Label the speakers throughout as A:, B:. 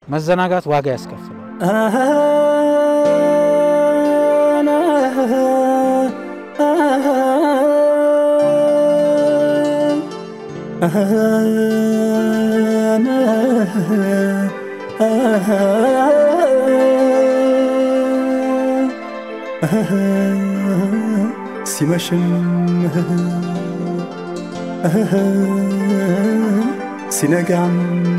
A: መዘናጋት ዋጋ ያስከፍላል።
B: ሲመሽም ሲነጋም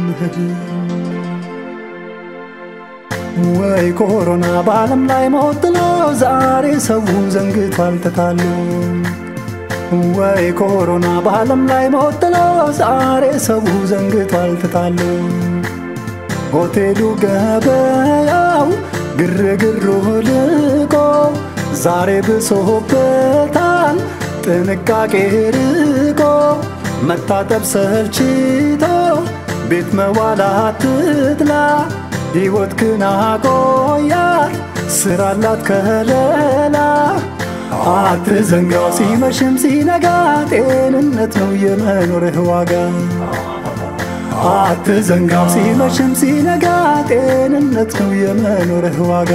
B: ወይ ኮሮና በዓለም ላይ ሞት ጥሎ ዛሬ ሰው ዘንግቷል ተታሎ ወይ ኮሮና በዓለም ላይ ሞት ጥሎ ዛሬ ሰው ዘንግቷል ተታሎ ሆቴሉ ገበያው ግርግሩ ልቆ ዛሬ ብሶበታል ጥንቃቄ ርቆ መታጠብ ሰልችቶ ቤት መዋል አትጥላ ሕይወት ግን አቆያት ስራላት ከለላ አትዘንጋው ሲመሽም ሲነጋ ጤንነት ነው የመኖርህ ዋጋ አትዘንጋው ሲመሽም ሲነጋ ጤንነት ነው የመኖርህ ዋጋ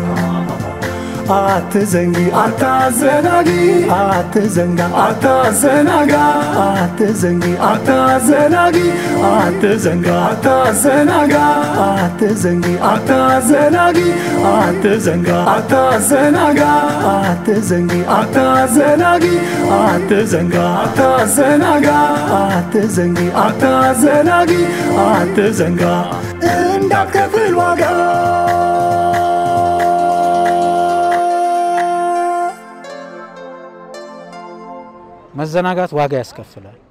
B: አትዘንጊ አታዘናጊ አትዘንጋ አታዘናጋ አትዘንጊ አታዘናጊ አትዘንጋ አታዘናጋ አትዘንጊ አታዘናጊ አትዘንጋ አታዘናጋ አትዘንጊ አታዘናጊ አትዘንጋ አታዘናጋ አትዘንጊ አታዘናጊ አትዘንጋ እንዳትከፍል ዋጋ
A: መዘናጋት ዋጋ ያስከፍላል።